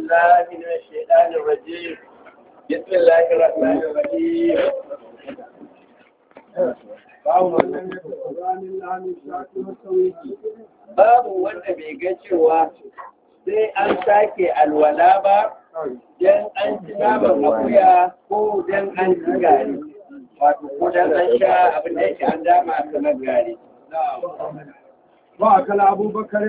بالله من الشيطان الرجيم بسم الله الرحمن الرحيم babu wanda bai ga cewa sai an sake alwala ba don an ci naman akuya ko don an ci gari wato ko don an sha abin da yake an dama kamar gari وأكل أبو بكر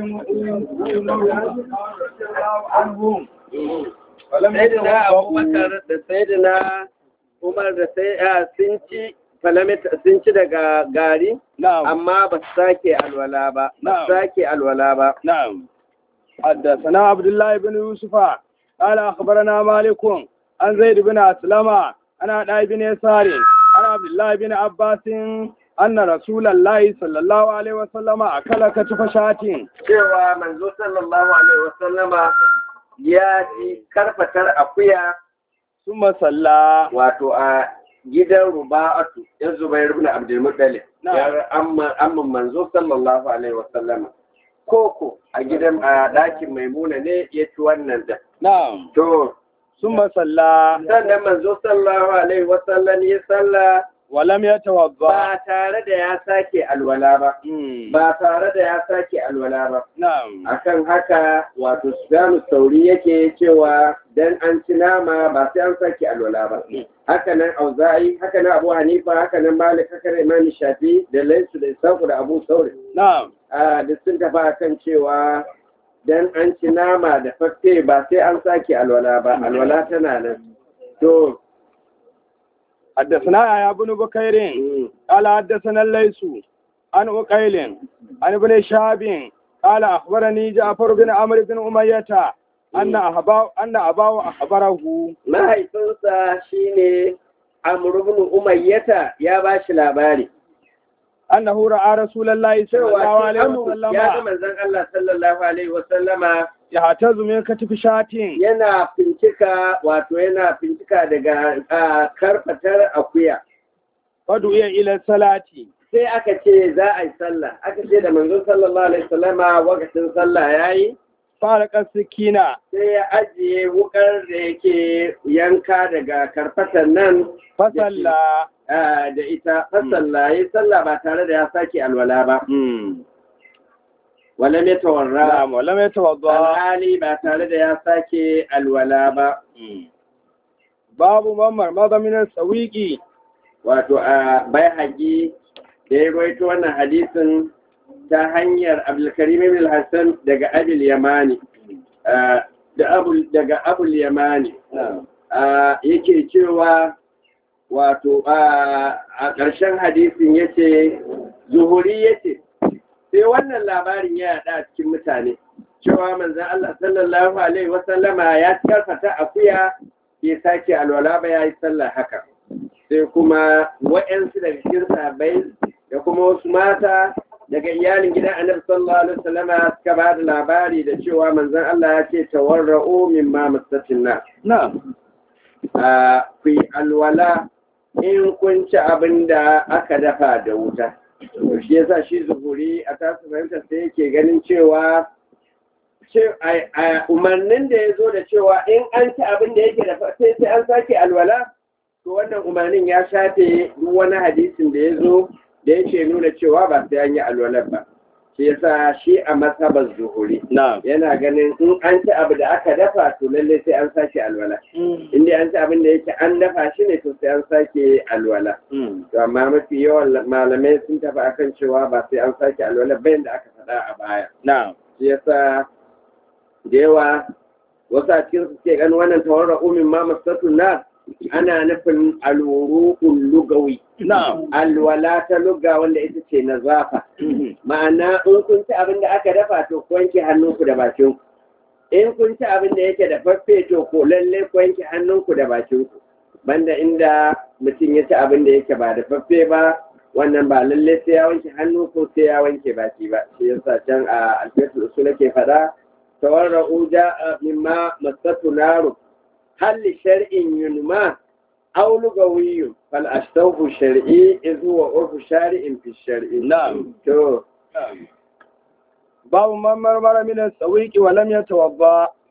عنهم sayyidina abubakar da sayyidina umar da sai sun ci falamita sun ci daga gari نعم amma ba su sake alwala ba ba Na'am. su sake alwala ba نعم حدثنا عبد الله بن يوسف قال أخبرنا مالك عن زيد بن أسلم عن عطاء بن يسار عن عبد الله بن عباس أن رسول الله صلى الله عليه وسلم أكل كتف شاة cewa manzo sallallahu alaihi wasallama ya ji karfatar akuya ثم صلى wato a gidan ruba'atu ya zubair ibn abdul muttalib Na'am. ya amma amma manzo sallallahu alaihi wasallama koko a gidan a dakin maimuna ne ya ci wannan da نعم to ثم صلى sannan manzo sallallahu alaihi wasallam ya salla ولم يتوضأ ba tare da ya sake alwala ba مم. ba tare da ya sake alwala ba نعم akan haka wato Sufyanu Sauri yake cewa dan an ci nama ba sai an sake alwala ba haka nan Auza'i haka nan Abu Hanifa haka nan Malik haka nan Imam Shafi da Laysu da Isaku da Abu Sauri نعم a duk sun tafi akan cewa dan an ci nama da fakke ba sai an sake alwala ba alwala tana nan to حدثنا يا ابن بكير mm, قال حدثنا الليث عن أقيل عن ابن شهاب قال أخبرني جعفر بن عمرو بن أمية أن أباه أن أباه أخبره mahaifinsa shine Amr ibn Umayyata ya ba shi labari أنه رأى رسول الله صلى الله cewa عليه Amr ya ga وسلم manzon Allah sallallahu alaihi wasallama يهتز من كتف شاة yana fincika wato yana fincika daga ah, karfatar akuya فدعي إلى الصلاة sai aka ce za a yi sallah aka ce da manzon sallallahu alaihi wasallama wakacin sallah yayi فارق السكينة sai ya ajiye wukar da yake yanka daga karfatar nan فصلى ah, da ita fasalla yi sallah ba tare da ya sake alwala ba wala mai tawarra نعم ولم يتوضأ alhali ba tare da ya sake alwala ba باب من مرمض من السويق wato a bai haƙi da ya rawaito wannan hadisin ta hanyar abdulkarim ibn hassan daga abul yamani ah, da abul daga abul yamani ah, yake cewa wato ah, a ƙarshen hadisin yace zuhuri yace sai wannan labarin ya yaɗa a cikin mutane cewa manzon Allah sallallahu alaihi wasallama ya karfata akuya bai sake alwala ba ya yi sallah haka sai kuma wa'yansu daga cikin sahabbai da kuma wasu mata daga iyalin gidan annabi sallallahu alaihi wasallama suka ba da labari da cewa manzon Allah ya ce tawarra'u mimma masatin na نعم ku yi alwala in kun ci abin da aka dafa da wuta to shi yasa shi zuhuri a tasu fahimtar sai yake ganin cewa ce- a- a umarnin da ya zo da cewa in an ci abin da yake da sai sai an sake alwala to wannan umarnin ya shafe duk wani hadisin da ya zo da yake nuna cewa ba sai an yi alwalar ba shi yasa shi a masabar zuhuri نعم yana ganin in an ci abu da aka dafa to lallai sai an sake alwala in dai an ci abin da yake an dafa shi ne to sai an sake alwala to amma mafi yawan malamai sun tafi akan cewa ba sai an sake alwala bayan da aka faɗa a baya نعم shi yasa da yawa wasu a cikin su ke ganin wannan tawarra umin ma masatu na ana nufin alwuru'ul lugawi نعم alwala ta lugga wanda ita ce na zafa ma'ana in kun ci abin da aka dafa to ku wanke hannunku da bakin ku in kun ci abin da yake da faffe to ko lalle ku wanke hannunku da bakin ku banda inda mutum ya ci abin da yake ba da faffe ba wannan ba lalle sai ya wanke hannu ko sai ya wanke baki ba shi yasa can a alfiyatul usul ke faɗa tawarra'u ja'a mimma masatu naru hal li shar'in yunma aw lugawiyyun fal ashtahu shar'i iz huwa urfu shari'in fi shar'i نعم to باب من مرمر من السويق ولم يتوضا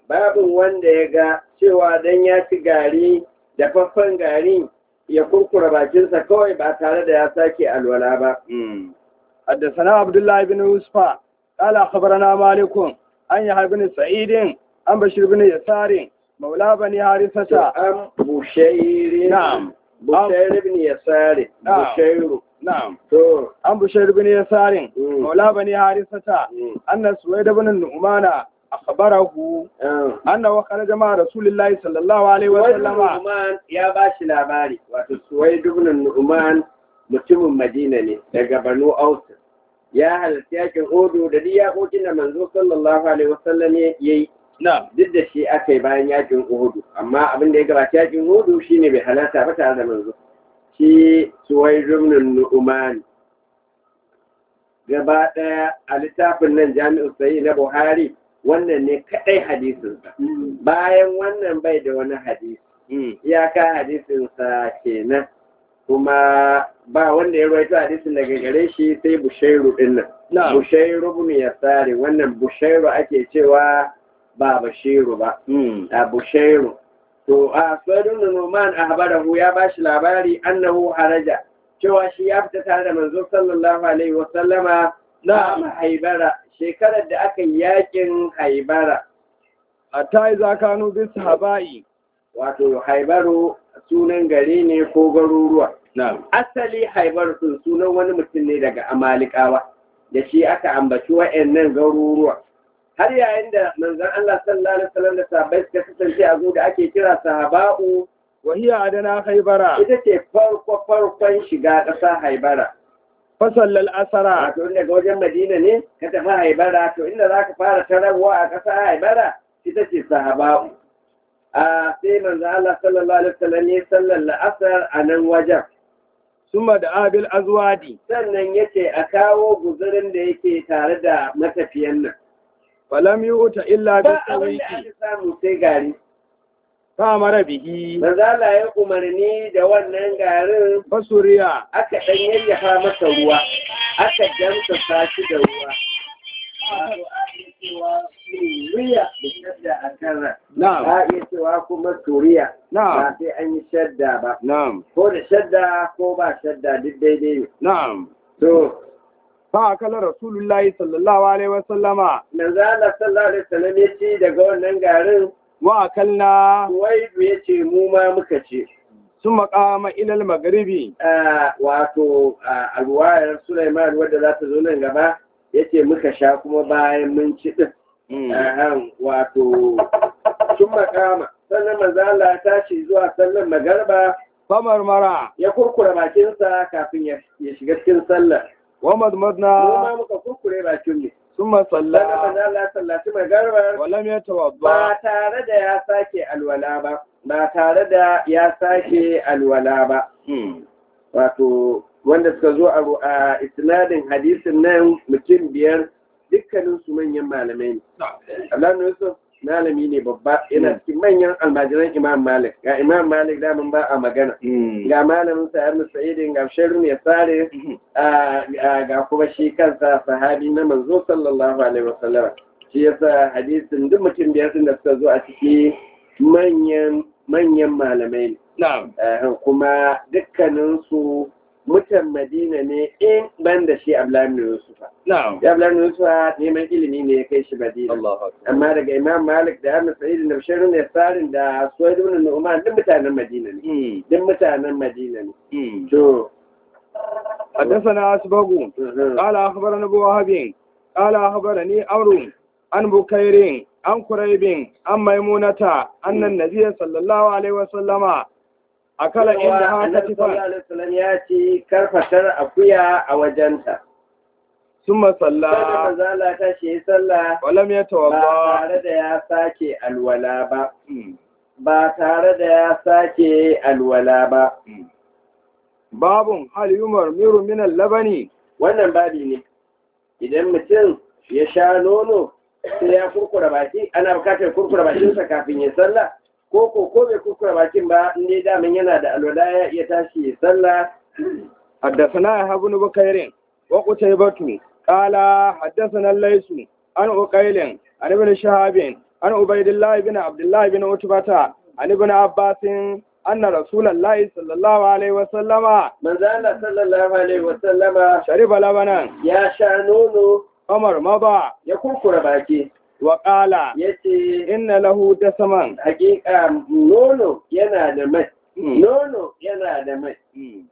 babin wanda ya ga cewa dan ya ci gari da faffan gari ya kurkura bakinsa kawai ba tare da ya sake alwala ba حدثنا عبد الله بن يوسف قال أخبرنا مالك عن يحيى بن سعيد عن بشير بن يسار مولى بني حارثة an bushairin نعم bushairu ibn yasari نعم. bushairu نعم to عن بشير بن يسار مم. مولى بني حارثة mm, أن سويد بن النعمان أخبره ah. أنه خرج مع رسول الله صلى الله عليه Suwaid وسلم Nu'man ya ba shi labari wato Suwaid ibn Nu'man mutumin Madina ne daga Banu Aus ya halarci yakin Odo da duk yakokin da manzo sallallahu alaihi wasallam ya yi نعم duk da shi aka yi bayan yakin Uhud amma abin da ya gabata yakin Uhud shine bai halarta ba tare da manzo shi Suwaid ibn Nu'man gaba daya a littafin nan Jami'u Sahih na Buhari wannan ne kadai hadisinsa bayan wannan bai da wani hadisi iyaka hadisinsa kenan kuma ba wanda ya rawaito hadisin daga gare shi sai bushairu din nan نعم bushairu ibn yasari wannan bushairu ake cewa ba bashiru ba a bushairu to a sadun numan ahbarahu ya bashi labari annahu haraja cewa shi ya fita tare da manzo sallallahu alaihi wa sallama na نعم haibara shekarar da aka yi yakin haibara حتى إذا كانوا بالصحابة wato haibaru sunan gari ne ko garuruwa نعم asali haibar sun sunan wani mutum ne daga amalikawa da shi aka ambaci wa'annan garuruwa har yayin da manzon Allah sallallahu alaihi wasallam da sahabbai suka kasance a zo da ake kira sahaba'u وهي أدنى خيبرة ita ce farko farkon shiga ƙasa haibara فصلى الأسرى wato daga wajen madina ne ka tafi haibara to inda za ka fara tararwa a ƙasa haibara ita ce sahaba'u a sai manzo Allah sallallahu alaihi wasallam ya sallar la'asar a nan wajen ثم دعا بالأزواد sannan yace a kawo guzurin da yake tare da matafiyan nan فلم يؤت إلا ba abin بالسويق da aka samu sai gari فأمر به manzo Allah ya umarni da wannan garin فسريا aka dan yayyafa masa ruwa aka damsa sashi da ruwa Wato, a iya cewa suriya da shadda a kan ran. نعم a iya cewa kuma suriya نعم ba sai an yi shadda ba نعم ko da shadda ko ba shadda duk daidai ne نعم to فأكل رسول الله صلى الله عليه وسلم manzo Allah sallallahu alaihi wasallam ya ci daga wannan garin وأكلنا Suwaidu ya ce mu ma muka ce, ثم قام إلى المغرب Ah, wato ah, a ruwayar Sulaiman wadda za ta zo nan gaba ya ce muka sha kuma bayan mun ci ɗin. Ahan, wato sun makama, sannan manzo Allah ya tashi zuwa sallar magarba فمرمرا ya kurkura bakinsa kafin ya ya shiga cikin sallar. Mu ومضمضنا ma muka kurkure bakin mu. ثم Sannan صلى manzo Allah ya sallaci magarbar ولم يتوضأ ba tare da ya sake alwala ba, ba tare da ya sake alwala ba. wato wanda suka zo a ru- a isnadin hadisin nan mutum biyar dukkanin su manyan malamai ne. Allah Yusuf malami ne babba yana cikin manyan almajiran Imam Malik. Ga Imam Malik da mun ba a magana. Ga malamin sa Ibn Sa'idin ga Sharru ya sare a- a- ga kuma shi kansa sahabi na manzo sallallahu alaihi wasallam. Shi yasa hadisin duk mutum biyar din da suka zo a ciki manyan manyan malamai ne. نعم Eh, kuma dukkaninsu mutan madina ne in ban da shi ablamin yusufa نعم ya ablamin yusufa neman ilimi ne ya kai shi madina الله أكبر amma daga imam malik da ahmad sa'id da bashirin da sarin da suwaid ibn nu'man duk mutanen madina ne duk mutanen madina ne to حدثنا أسبغ mhm. قال أخبرنا أبو وهب قال أخبرني أمر عن بكير عن قريب عن ميمونة أن النبي صلى الله عليه وسلم أكل Cewa عندها annabi sallallahu كتفا alaihi wasallam ya ci karfatar akuya a wajenta ثم sai صلى manzo Allah ta shi sallah ولم ba يتوضأ tare da ya sake alwala ba ba tare da ya sake alwala ba. باب هل يمرمر من اللبن Wannan babi ne, idan mutum ya sha nono sai ya kurkura baki, ana bukatar kurkura bakinsa kafin ya sallah, ko ko ko bai kurkura bakin ba, in dai daman yana da alwala ya iya tashi ya sallah. حدثنا يحيى بن بكير وقتيبة قال حدثنا الليث عن عقيل عن ابن شهاب عن عبيد الله بن عبد الله بن عتبة عن ابن عباس أن رسول الله صلى الله عليه وسلم manzo Allah sallallahu alaihi wasallama شرب لبنا ya sha nono قمر مضى ya kurkura baki وقال yace إن له دسما hakika nono yana da mai nono yana da mai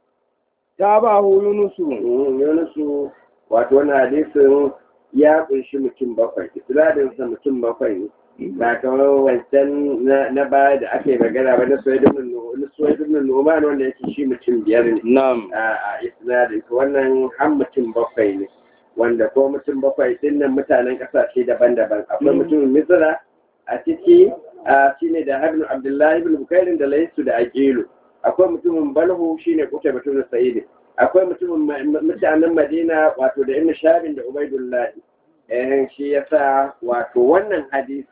تابعه يونس Mm, Yunusu wato wannan hadisin ya kunshi mutum bakwai isnadinsa mutum bakwai ne ba kamar wancan na- na baya da aka yi magana ba na suwaidun numan wanda yake shi mutum biyar ne نعم a a isnadin to wannan har mutum bakwai ne wanda ko mutum bakwai din nan mutanen kasashe daban-daban akwai mutumin misra a ciki a shine da habnu abdullahi ibn bukairin da laisu da aqilu akwai mutumin balhu shine kuta mutumin sa'id akwai mutumin ma- ma- mutanen madina wato da ibn shabin da ubaidullahi eh shi yasa wato wannan hadisi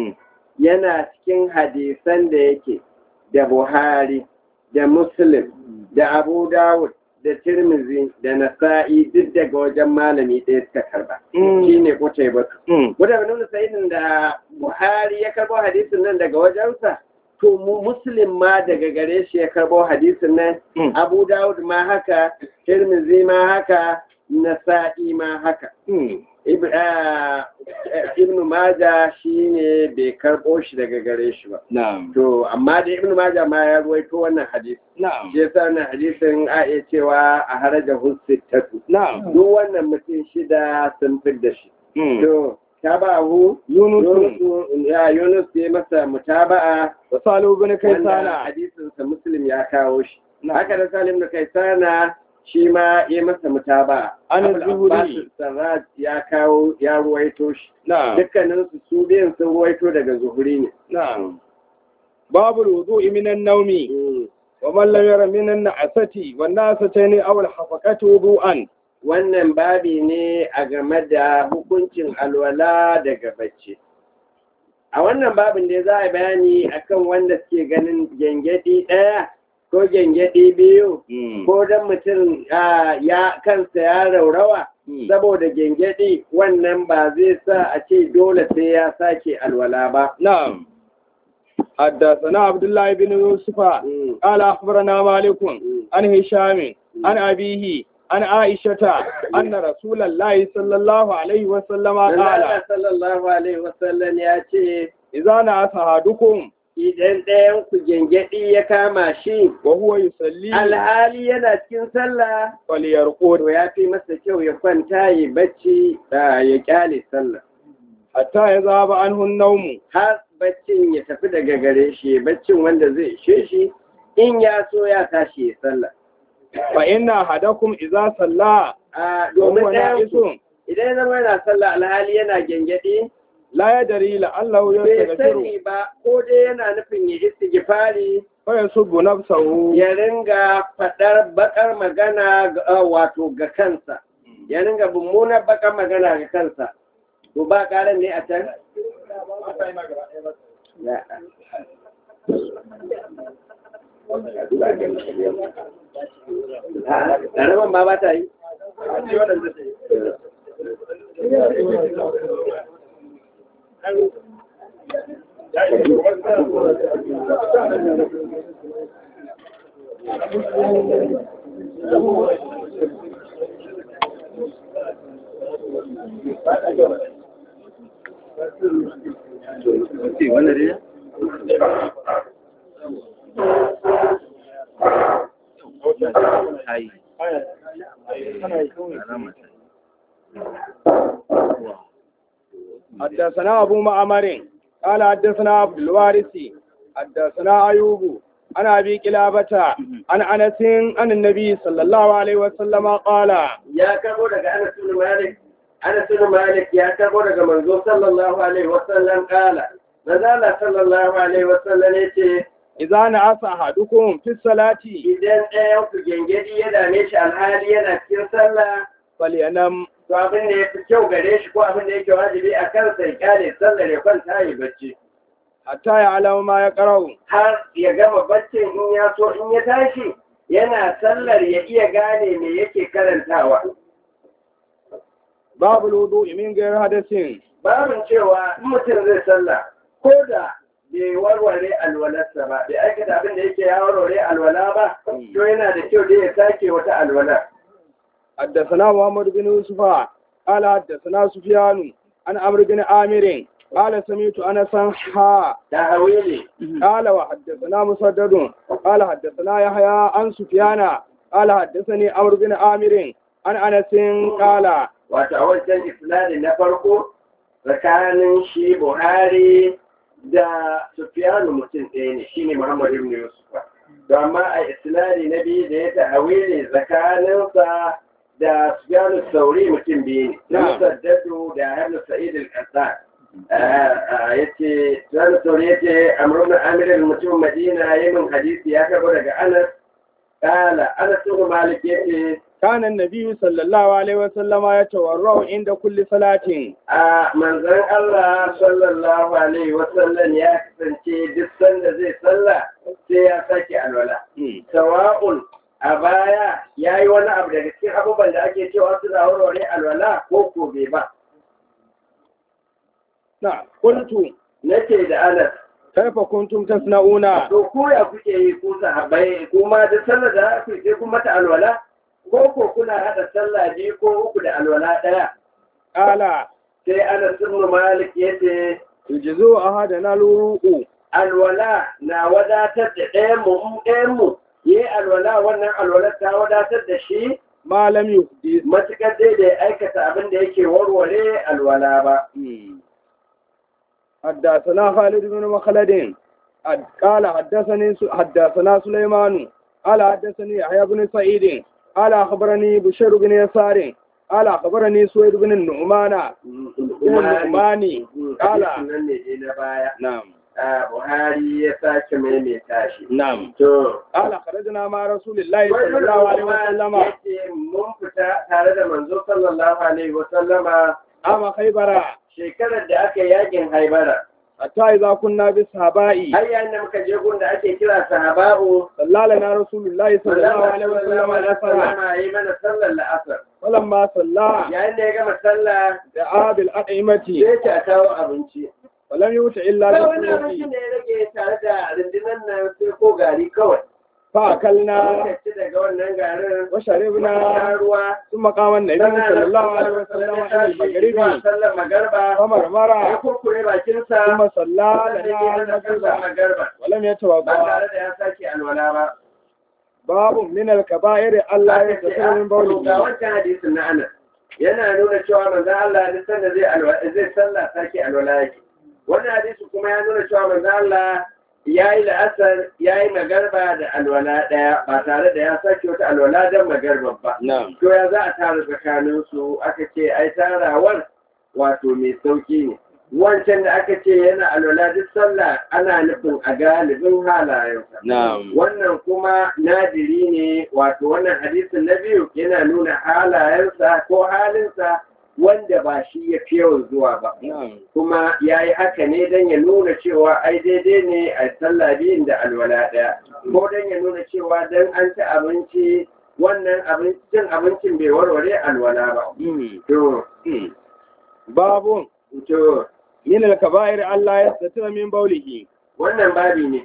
yana cikin hadisan da yake da buhari da muslim da abu dawud da tirmizi da nasa'i duk daga wajen malami ɗaya suka karba shi ne kutai batu Guda nuna sa'idin da buhari ya karbo hadisin nan daga wajensa to mu muslim ma daga gare shi ya karbo hadisin nan abu dawud ma haka tirmizi ma haka nasa'i ma haka Ib- ah, ibn maja shi ne bai karbo shi daga gare shi ba نعم to amma da ibn maja ma ya ruwaito wannan hadisi نعم shi yasa wannan hadisin a iya cewa a haraja hussittatu نعم duk wannan mutum shida sun fi da shi to tabahu يونس Yunus ya Yunus ya masa mutaba'a وصالح بن wanda كيسان hadisin sa Muslim ya kawo shi نعم haka da Salim da Kaisana shi ma ya masa mutaba'a An Abul Zuhri. Abbas Sarraj ya kawo ya ruwaito shi نعم dukkanin su su biyan sun ruwaito daga Zuhuri ne نعم باب الوضوء من النوم Mm. ومن لم ير من النعسة والنعستين أو الحفقة وضوءا wannan babi ne a game da hukuncin alwala daga bacci a wannan babin da za a bayani akan wanda suke ganin gyangyaɗi ɗaya ko gyangyaɗi biyu ko don mutum ah, ya kansa ya raurawa saboda gyangyaɗi wannan ba zai sa a ce dole sai ya sake alwala ba نعم حدثنا عبد الله بن يوسف Mm, قال أخبرنا مالك mm, عن هشام عن أبيه عن عائشة أن رسول الله صلى الله عليه وسلم Manzo قال Allah sallallahu alaihi wasallam ya ce إذا نعس أحدكم idan ɗayan ku gyangyaɗi ya kama shi وهو يصلي alhali yana cikin sallah فليرقد to ya fi masa kyau ya kwanta ya bacci da ya kyale sallah حتى يذهب عنه النوم har baccin ya tafi daga gare shi baccin wanda zai ishe shi in ya so ya tashi ya sallah فإن أحدكم إذا صلى a domin وهو ɗayan نائس ku idan ya zama yana sallah alhali yana gyangyaɗi لا يدري لعله bai يستغفر sani ba ko dai yana nufin ya istighfari فيسب نفسه ya ringa faɗar bakar magana ga ah, wato ga kansa ya ringa mummunar bakar magana ga kansa to ba ƙaran ne a can Ya. Ah, ƙaramin ma ba ta yi حدثنا أبو معمر قال حدثنا عبد الوارث حدثنا أيوب عن أبي كلابة عن أنس عن النبي صلى الله عليه وسلم قال ya karbo daga Anas bin Malik Anas bin Malik ya karbo daga manzo sallallahu alaihi wasallam kala manzo sallallahu alaihi wasallam yace إذا نعس أحدكم في الصلاة idan ɗayan ku gengedi ya dame shi alhali yana cikin sallah فلينم to abin da ya fi kyau gare shi ko abin da yake wajibi a kansa ya kyale sallar ya kwanta ya bacci حتى يعلم ما يقرأ har ya gama baccin in ya so in ya tashi yana sallar ya iya gane me yake karantawa باب الوضوء من غير حدث babin cewa in mutum zai sallah ko da bai warware alwalarsa ba bai aikata abin da yake ya warware alwala ba to yana da kyau da ya sake wata alwala حدثنا محمد بن يوسف قال حدثنا سفيان عن عمرو بن عامر قال سمعت انسا حا da hawili قال وحدثنا مسدد قال حدثنا يحيى عن سفيان قال حدثني عمرو بن عامر عن انس قال wato a wancan isnadi na farko tsakanin shi buhari da sufiyanu mutum ɗaya ne shine muhammad ibn yusuf to amma a isnadi na biyu da ya ta'awili tsakaninsa da sufiyanu sauri mutum biyu ne na musaddadu da hannu sa'id al-qassan yace sufiyanu sauri yace amrun amir mutum madina yayin hadisi ya karbo daga anas kala anas ibn malik yace كان النبي صلى الله عليه وسلم يتورع عند كل صلاة a manzon Allah sallallahu alaihi wasallam ya kasance duk sanda zai sallah sai ya sake alwala sawa'un a baya ya yi wani abu daga cikin abubuwan da ake cewa suna warware alwala ko ko bai ba نعم قلت nace da Anas كيف كنتم تصنعون to ko ya kuke yi ku sahabbai kuma duk sallar da ku sai kun mata alwala ko ko kuna hada sallah biyu ko uku da alwala daya قال sai Anas ibn Malik yace يجزو أحدنا الوضوء alwala na wadatar da ɗayanmu in ɗayanmu ya yi alwala wannan alwala ta wadatar da shi ما لم يحدث matuƙar dai da ya aikata abin da yake warware alwala ba. حدثنا خالد بن مخلد حد- قال حدثني س- حدثنا سليمان قال حدثني يحيى بن سعيد قال أخبرني بشير بن يسار قال أخبرني سويد بن النعمان بن النعماني قال nan ne dai na baya. نعم a Buhari ya sake maimaita shi. نعم To, قال خرجنا مع رسول الله صلى الله عليه وسلم ya ce mun fita tare da manzo sallallahu alaihi wa sallama عام خيبر shekarar da aka yi yakin haibara. حتى إذا كنا بالصحاباء Har yayin da muka je gun da ake kira sahaba'u صلى لنا رسول الله صلى الله عليه وسلم الأسرى sallama yi mana sallar la'asar. فلما صلى Yayin da ya gama sallah دعا بالأطعمة sai ta kawo abinci. ولم يؤت إلا Sai wani بالقوت abincin da ya rage tare da rundunar nan sai ko gari kawai. فأكلنا Muka ci daga wannan garin. وشربنا Muka ruwa. ثم قام النبي صلى الله عليه وسلم عن المغرب sallar magarba. Ya فمرمر kurkure bakinsa. ثم صلى Sannan ya لنا hana sallar المغرب magarba. ولم Ba يتوضأ tare da ya sake alwala ba. باب من الكبائر ألا Aka ce, يستطيع من "Ah, ga بوله wancan hadisin na Anas yana nuna cewa manzon Allah duk sanda zai alwala zai sallah sake alwala yake wannan hadisi kuma ya nuna cewa manzon Allah ya yi la'asar ya yi magarba da alwala ɗaya ba tare da ya sake wata alwala don magarba ba نعم to ya za a tara tsakanin su aka ce ai tarawar wato mai sauki ne wancan da aka ce yana alwala duk sallah ana nufin a galibin halayensa نعم wannan kuma nadiri ne wato wannan hadisin na biyu yana nuna halayensa ko halinsa wanda ba shi ya fi yawan zuwa ba نعم kuma ya yi haka ne don ya nuna cewa ai daidai ne a sallah biyun da alwala ɗaya ko don ya nuna cewa don an ci abinci wannan abincin abincin bai warware alwala ba مم. to مم. باب to من الكبائر ألا يستطيع من بوله wannan babi ne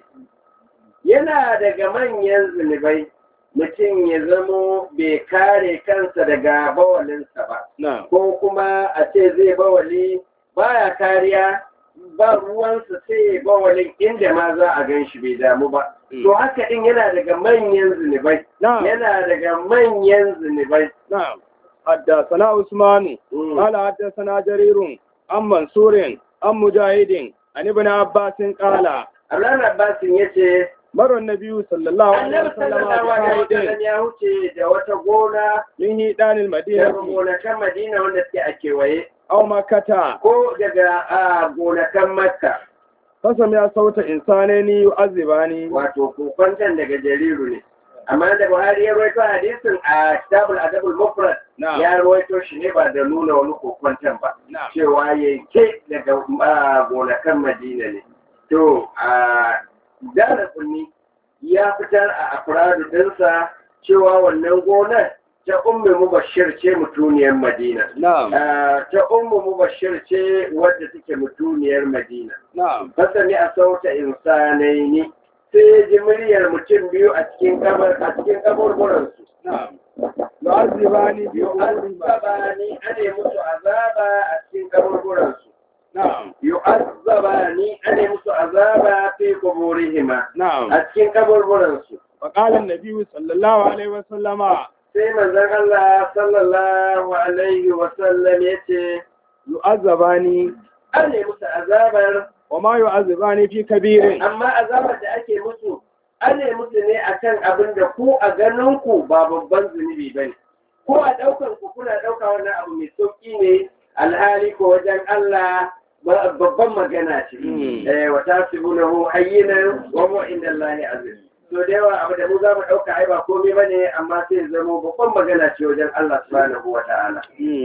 yana daga manyan zunubai mutum ya zamo bai kare kansa daga bawalinsa ba نعم ko kuma a ce zai bawali baya kariya ba ruwansa sai ya bawalin inda ma za a gan shi bai damu ba to haka din yana daga manyan zunubai نعم yana daga manyan zunubai نعم حدثنا عثمان Mm. قال حدثنا جرير عن منصور عن مجاهد عن ابن عباس قال Abdullahi Abbasin ya ce مر النبي صلى الله عليه annabi وسلم sallallahu alaihi بحائط wasallam ya huce da wata gona من هيدان daga المدينة gonakan Madina wanda suke a kewaye أو مكة ko daga a gonakan Makka فسمع صوت إنسانين يعذبان wato kokwantan daga jariru ne amma da Buhari ya rawaito hadisin a Kitabul Adabul Mufrad نعم ya rawaito shi ne ba da nuna wani kokwantan ba نعم cewa yanke daga a, gonakan Madina ne to a dara kunni ya fitar a afradu dinsa cewa wannan gonar ta ummu mubashir ce mutuniyar madina na'am Ah, ta ummu mubashir ce wadda take mutuniyar madina na'am fasani a sauta insanaini sai ya ji muryar mutum biyu a cikin kabar a cikin kaburburansu na'am yu'azzibani bi umuri ma yu'azzabani ane musu azaba a cikin kaburburansu na'am yu'azzabani ane musu azaba fi kuburihima na'am a cikin kaburburansu wa qala an-nabi sallallahu alaihi wa sallama sai manzon Allah sallallahu alaihi wa sallam yace yu'azzabani ane musu azabar wa ma yu'azzibani fi kabirin amma azabar da ake musu ane musu ne akan abin da ku a ganin ku ba babban zunubi bane ko a daukan ku kuna dauka wannan abu mai sauki ne alhali ko wajen Allah ba- babban magana ce Mm. eh wa tasibunahu hayyinan wa huwa inda Allah azim to da yawa abu da mu za mu dauka ai ba komai bane amma sai ya zama babban magana ce wajen Allah subhanahu wa ta'ala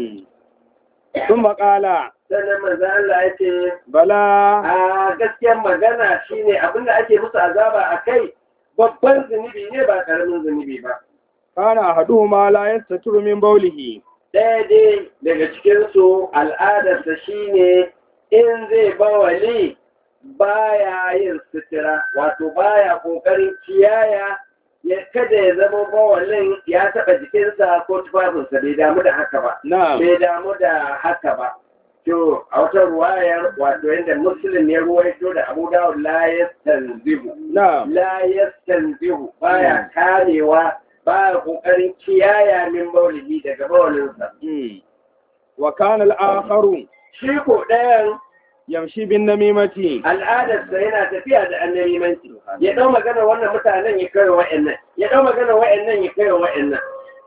ثم قال sannan manzo Allah ya ce بلى a gaskiyar magana shine abin da ake musu azaba a kai babban zunubi ne ba karamin zunubi ba كان أحدهما لا يستتر من بوله ɗaya dai daga cikinsu al'adarsa shine in zai bawali baya yin sutura wato baya ƙoƙarin kiyaya ya kada ya zama bawalin ya taɓa jikinsa ko tufafinsa bai damu da haka ba نعم bai damu da haka ba to a wata ruwayar wato yadda muslim ya ruwaito da abu dawud la yastanzihu نعم la yastanzihu baya karewa baya kokarin kiyaya min maulihi daga baulinsa مم. وكان الآخر shi ko ɗayan يمشي بالنميمة al'adarsa yana tafiya da annabimanci ya ɗau magana wannan mutanen ya kai wa wa'annan ya ɗau magana wa'annan ya kai wa wa'annan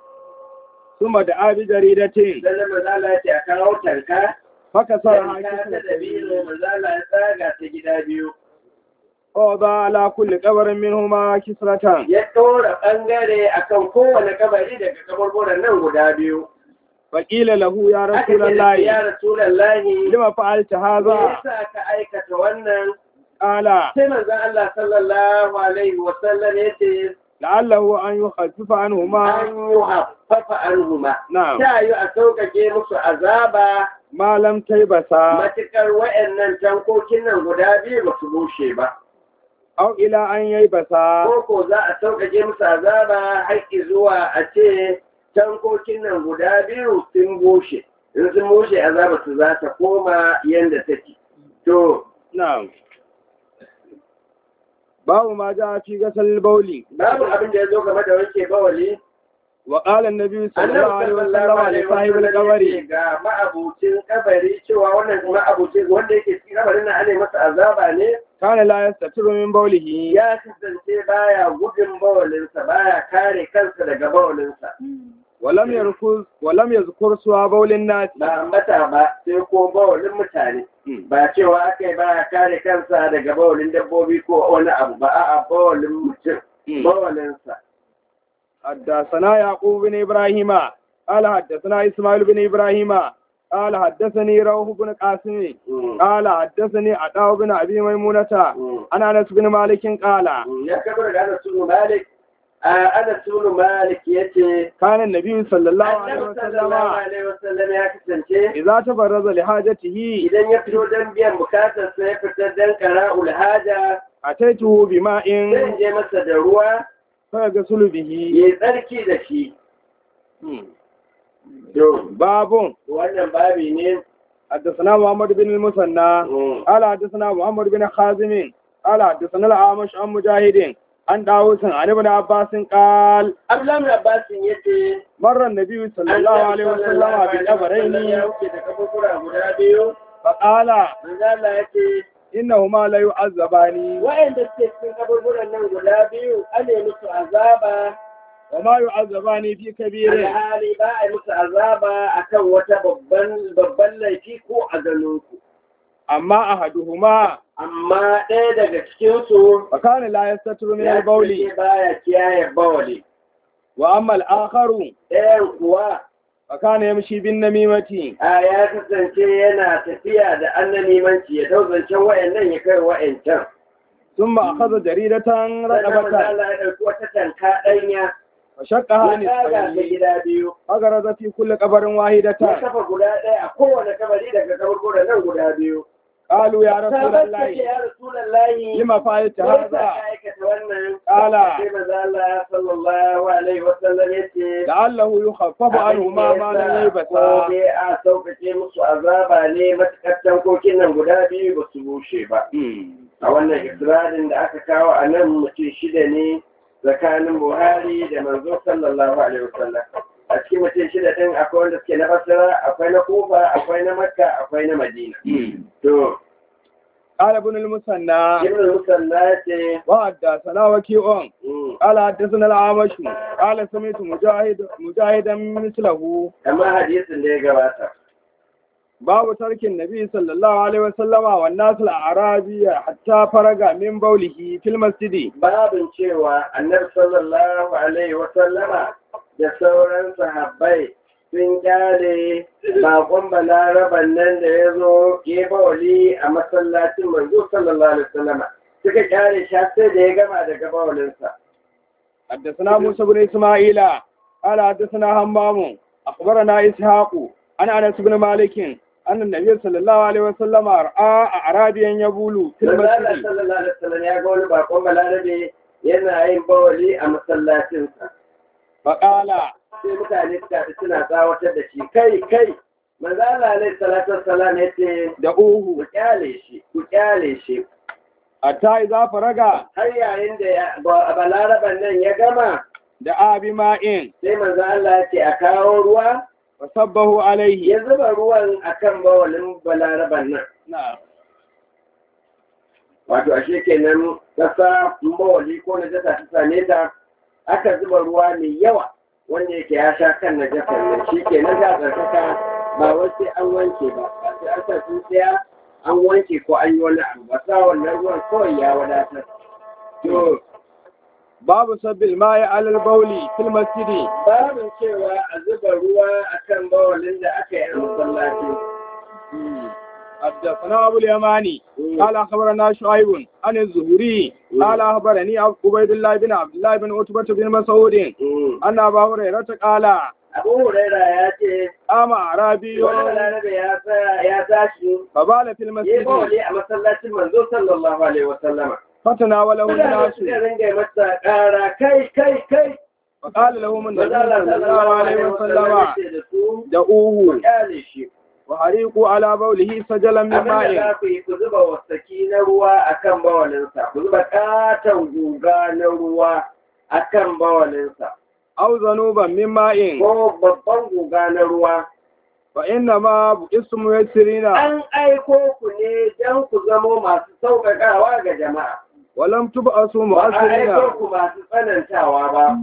ثم دعا بجريدة sannan mazala ya ce a kawo tanka فكسرها tanka ta كسرة dabino mazala ya tsaga ta gida biyu ووضع على كل قبر منهما كسرة ya ɗora ɓangare akan kowane kabari daga kaburburan nan guda biyu فقيل له يا aka رسول ce da shi, الله ya rasulallahi لما فعلت me هذا yasa ka aikata wannan قال sai manzon Allah sallallahu alaihi wa sallam yace لعله أن يخفف عنهما an yi haffafa anhuma نعم ta yi a sauƙaƙe musu azaba ما لم تيبسا matuƙar wa'annan tankokin nan guda biyu ba su bushe ba أو إلى أن ييبسا ko ko za a sauƙaƙe musu azaba haƙƙi zuwa a ce tankokin nan guda biyu sun bushe in sun bushe azaba su za ta koma yadda take to نعم باب ما جاء في غسل البول babu abin da ya zo game da wanke bawali وقال النبي صلى الله annabi عليه sallallahu وسلم alaihi لصاحب wasallam القبر yace ga ma'abucin kabari cewa wannan ma'abucin wanda yake cikin kabarin nan ana masa azaba ne كان لا يستتر من بوله ya kasance baya gudun bawalinsa baya kare kansa daga bawalinsa ولم يركز ولم يذكر سوى بول الناس ba ambata ba sai ko bawalin mutane ba cewa aka yi baya kare kansa daga bawalin dabbobi ko wani abu ba a'a bawalin mutum bawalinsa حدثنا يعقوب بن إبراهيم قال حدثنا إسماعيل بن إبراهيم قال حدثني روح بن قاسم قال حدثني عطاء بن أبي ميمونة عن أنس بن مالك قال ya kabar da Anas ibn Malik Anas ibn Malik yace كان النبي صلى الله عليه Annabi sallallahu وسلم alaihi wasallam ya kasance إذا تبرز لحاجته idan ya fito don biyan bukatar sa ya fita don qara'ul haja أتيته بماء zai je masa da ruwa فيغسل به ya tsarki da shi to باب wannan babi ne حدثنا محمد بن المثنى قال حدثنا محمد بن خازم قال حدثنا الأعمش عن مجاهد عن داوود عن ابن عباس قال Abdullahi Abbas yace مر النبي صلى الله عليه وسلم ya بقبرين wuce da kaburbura guda biyu فقال manzo Allah yace إنهما لا يعذبان wa'anda suke cikin kaburburan nan guda biyu an yi musu azaba وما يعذبان في كبير alhali ba a yi musu azaba akan wata babban babban laifi ko a ganinku أما أحدهما amma ɗaya daga cikinsu فكان لا يستتر من ya البول ce baya kiyaye bawali وأما الآخر ɗayan kuwa فكان يمشي بالنميمة a ya kasance yana tafiya da annanimanci ya dau zancen wa'annan ya kai wa'ancan ثم أخذ جريدة sannan manzo رقبة Allah ya ɗauki wata tanka ɗanya وشقها ya kaga ta نصفين gida biyu فغرز في كل قبر ya واحدة kafa guda ɗaya a kowane kabari daga kaburburan nan guda biyu قالوا يا رسول sahabat ta ce الله ya rasulallahi لما فعلت me yasa هذا ka aikata wannan قال sai maza Allah sallallahu alaihi wasallam ya ce لعله يخفف عنهما ما لم ko يلبسا dai a sauƙaƙe musu azaba ne matuƙar tankokin nan guda biyu ba su bushe ba a wannan isra'ilin da aka kawo a nan mutum shida ne tsakanin buhari da manzo sallallahu alaihi wasallam a cikin mutum shida ɗin akwai wanda suke na basira akwai na kufa akwai na makka akwai na madina to قال ابن المثنى ibn musalla ce وحدثنا وكيع mm, قال حدثنا الأعمش قال سمعت مجاهد مجاهدا مثله amma hadisin da ya gabata باب ترك النبي صلى الله عليه وسلم والناس الأعرابي حتى فرغ من بوله في المسجد babin cewa annabi sallallahu alaihi wasallama da sauran sahabbai sun kyale bakon balaraban nan da ya zo ya bawali a masallacin manzo sallallahu alaihi wasallama suka kyale shi har sai da ya gama daga bawalinsa حدثنا موسى بن إسماعيل قال حدثنا همام أخبرنا إسحاق عن أنس بن مالك أن النبي صلى الله عليه وسلم رأى أعرابيا يبول في manzo Allah المسجد sallallahu alaihi wasallam ya ga wani bakon balarabe yana yin bawali a masallacinsa فقال sai mutane suka haɗu suna tsawatar da shi kai kai manzo Allah alaihi salatu wassalam ya ce ku دعوه kyale shi ku kyale shi حتى إذا فرغ har yayin da ya- ba- balaraban nan ya gama دعا بماء sai manzo Allah ya ce a kawo ruwa فصبه عليه ya zuba ruwan akan bawalin balaraban nan نعم wato ashe kenan kasa bawali ko na jasa ta same ta aka zuba ruwa mai yawa wanda yake ya sha kan na jasa nan shi kenan za a tsarkaka ba wai sai an wanke ba ba sai an sa tsintsiya an wanke ko an yi wani abu ba sa wannan ruwan kawai ya wadatar to باب سب الماء على البول في المسجد babin cewa a zuba ruwa akan bawalin da aka yi a masallaci حدثنا أبو اليماني قال أخبرنا شعيب عن الزهري قال أخبرني عبيد الله بن عبد الله بن عتبة بن مسعود أن أبا هريرة قال abu huraira ya ce قام أعرابي wani balarabe ya tsaya ya tashi فبال في ya المسجد bawali a masallacin manzo sallallahu alaihi wasallama فتناوله mutane الناس suka ringa masa ƙara kai kai kai فقال لهم النبي manzo Allah صلى الله sallallahu عليه alaihi wasallama وسلم ya ce da su دعوه kyale shi وحريقوا على بوله سجلا من abin da ماء za ku yi ku zuba wasaki na ruwa akan bawalinsa ku zuba katon guga na ruwa akan bawalinsa أو ذنوبا من ماء ko babban guga na ruwa فإنما بئستم ميسرين an aiko ku ne don ku zamo masu sauƙaƙawa ga jama'a ولم تبعثوا ba a aiko مؤثرين ku masu tsanantawa ba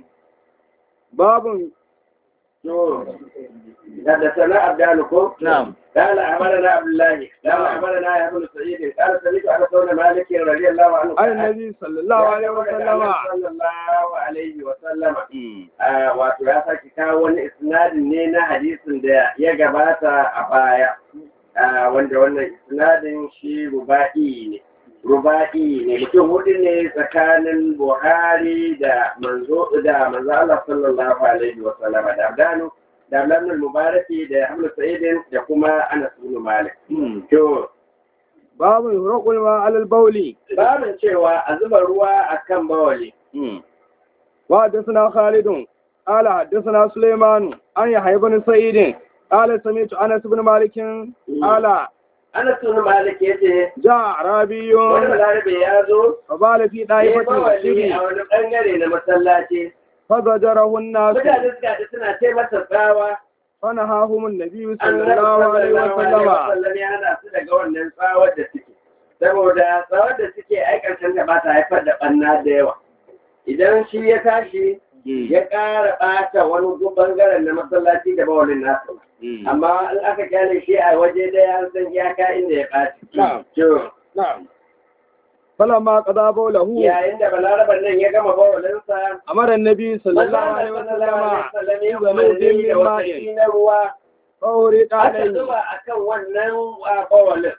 باب to da sana abdalukum نعم قال أمرنا عبد الله قال أمرنا يا ابن سعيد قال سمعت أنس بن مالك رضي الله عنه عن النبي صلى الله عليه وسلم صلى الله عليه وسلم Ah, wato ya sake kawo wani isnadin ne na hadisin da ya gabata a baya Ah, wanda wannan isnadin shi ruba'i ne ruba'i ne mutum hudu ne tsakanin buhari da manzo da manzo Allah sallallahu alaihi wa sallam da abdanu da abdanu mubaraki da hamdu sa'idin da kuma anas bin malik to باب يهرق الماء على البول babin cewa a zuba ruwa akan bawali وحدثنا خالد قال حدثنا سليمان عن يحيى بن سعيد قال سمعت انس بن مالك قال anas bin malik yace جاء اعرابي wani balarabe ya zo فبال في ya طائفة bawali المسجد a wani bangare na masallaci فزجره الناس mutane suka haɗu suna ce masa tsawa فنهاهم النبي صلى annabi الله عليه sallallahu alaihi وسلم wasallam ya hana su daga wannan tsawar da suke saboda tsawar da suke ai karshen da ba ta haifar da ɓanna da yawa idan shi ya tashi ya ƙara ɓata wani bangaren na masallaci da bawalin nasu amma in aka kyale shi a waje ɗaya an san iyaka inda ya ɓaci Na'am. to نعم فلما قضى بوله yayin da balaraban nan ya gama bawalinsa أمر النبي صلى الله عليه وسلم بذنوب من ماء na ruwa فأوريق aka عليه zuba akan wannan bawalin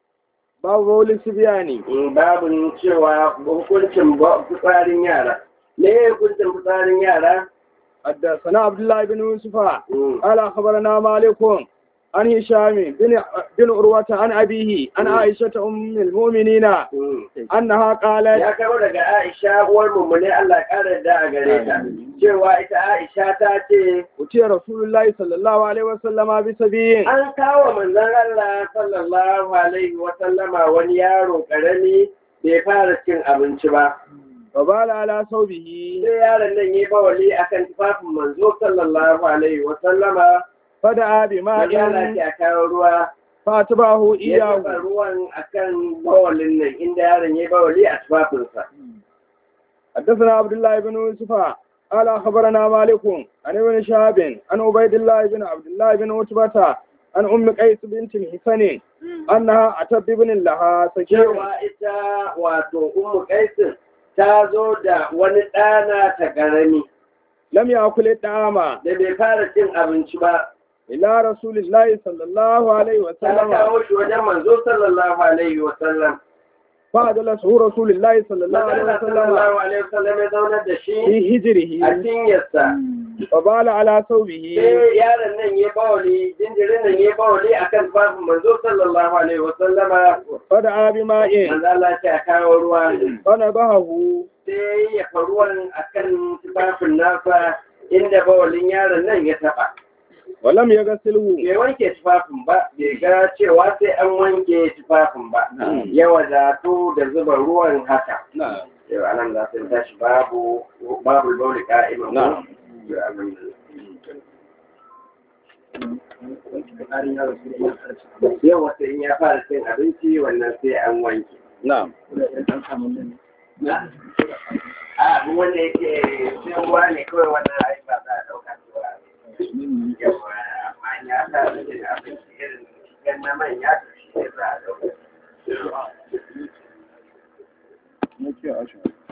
باب بول السبيان babu cewa hukuncin fitsarin yara me ya hukuncin fitsarin yara حدثنا عبد الله بن يوسف Mm. قال أخبرنا مالك عن هشام بن بن عروة عن أبيه عن عائشة أم المؤمنين Mm. أنها قالت ya kama daga Aisha uwar mummune Allah ya ƙara da a gare ta cewa ita Aisha ta ce أتي رسول الله صلى الله عليه وسلم بسبي an kawo manzon Allah sallallahu alaihi wa sallama wani yaro karami bai fara cin abinci ba فبال على ثوبه sai yaron nan yi bawali akan tufafin manzo sallallahu alaihi wa sallama فدعا manzo Allah بماء ce a kawo ruwa فأتبعه ya zuba إياه ruwan akan bawalin nan inda yaron ya bawali a tufafinsa حدثنا عبد الله بن يوسف قال أخبرنا مالك عن ابن شهاب عن عبيد الله بن عبد الله بن عتبة عن أم قيس بنت الحسن أنها أتت بابن لها سكين cewa ita wato ummu kaisin ta zo da wani ɗana ta ƙarami لم يأكل الطعام da bai fara cin abinci ba إلى رسول الله صلى الله عليه ta وسلم kawo shi wajen manzo sallallahu alaihi wa sallam فأجلسه رسول الله صلى الله عليه Manzo وسلم sallallahu alaihi wa sallam ya zaunar da shi في a هجره cinyarsa فبال على ثوبه sai yaron nan ya bawali jinjirin nan ya bawali akan babin manzo sallallahu alaihi wa sallama فدعا بماء manzo Allah ya kawo ruwa فنضحه sai ya fa ruwan akan tufafin nasa inda bawalin yaron nan ya taba ولم يغسله bai wanke tufafin ba bai ga cewa sai an wanke tufafin ba ya wadatu da zuba ruwan haka yau anan za su tashi babu babu bauli ka'iman ko yau wata in ya fara cin abinci wannan sai an wanke نعم a abu wanda yake cin ruwa ne kawai wannan ai ba za a ɗauka cewa yawa amma ya sa cin abinci irin cikin na manya to shi ne za a ɗauka